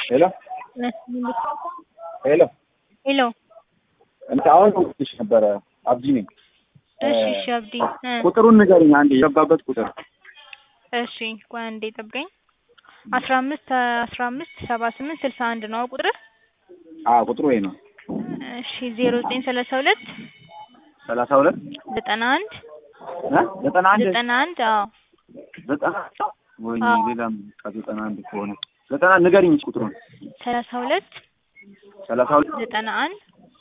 ሄሎ ሄሎ ሄሎ እንትን አሁን ደውዬልሽ ነበረ አብዲ ነኝ። እሺ እሺ አብዲ እ ቁጥሩን ንገሪኝ አንዴ የገባበት ቁጥር እሺ ቆይ አንዴ ጠብቀኝ። አስራ አምስት አስራ አምስት ሰባ ስምንት ስልሳ አንድ ነው ቁጥር አዎ ቁጥሩ ይሄ ነው። እሺ ዜሮ ዘጠኝ ሰላሳ ሁለት ሰላሳ ሁለት ዘጠና አንድ እ ዘጠና አንድ ዘጠና አንድ አዎ ዘጠና ወይኔ አዎ። ሌላም ከዘጠና አንድ ከሆነ ዘጠና ንገሪኝ ቁጥሩን ሰላሳ ሁለት ሰላሳ ሁለት ዘጠና አንድ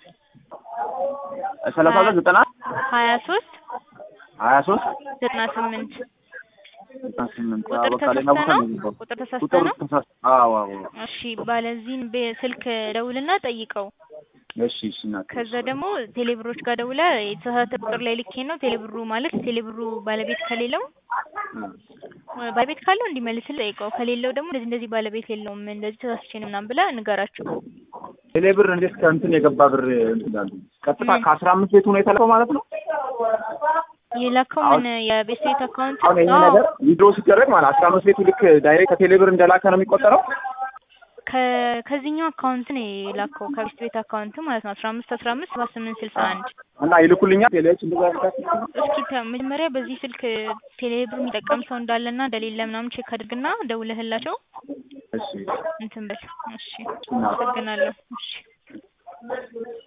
ሰላሳ ሁለት ዘጠና ሀያ ሶስት ሀያ ሶስት ዘጠና ስምንት ዘጠና ስምንት ቁጥር አዎ፣ በቃ ሌላ ቦታ ተሳስተ ነው? ነው የገባው። ቁጥር ተሳስተ ቁጥሩ ነው? ተሳስ አዎ አዎ እሺ ባለዚህን ስልክ ደውልና ጠይቀው። እሺ እሺ እናቴ ከዛ ደግሞ ቴሌብሮች ጋር ደውለ የተሳሳተ ቁጥር ላይ ልኬ ነው ቴሌብሩ ማለት ቴሌብሩ ባለቤት ከሌለው እ ባለቤት ካለው እንዲመልስል ጠይቀው። ከሌለው ደግሞ እንደዚህ እንደዚህ ባለቤት የለውም እንደዚህ ተሳስቼ ነው ምናምን ብለህ ንገራቸው። ቴሌ ብር እንዴት ከእንትን የገባ ብር እንትን ይላሉ? ቀጥታ ምን? ከአስራ አምስት ቤቱ ነው የተላከው ማለት ነው? የላከው አሁን- ምን የቤት ቤት አካውንት አሁን ይሄ አዎ፣ ነገር ዊድሮ ሲደረግ ማለት አስራ አምስት ቤቱ ልክ ዳይሬክት ከቴሌ ብር እንደላከ ነው የሚቆጠረው? ከ- ከዚህኛው አካውንት ነው የላከው ከቤት ቤት አካውንት ማለት ነው አስራ አምስት አስራ አምስት ሰባ ስምንት ስልሳ አንድ እና ይልኩልኛል ቴሌዎች እንደዛ ያደርጋል? እስኪ ተ- መጀመሪያ በዚህ ስልክ ቴሌብር የሚጠቀም ሰው እንዳለና እንደሌለ ምናምን ቼክ አድርግና ደውለህላቸው እሺ እንትን በል። እሺ፣ አመሰግናለሁ። እሺ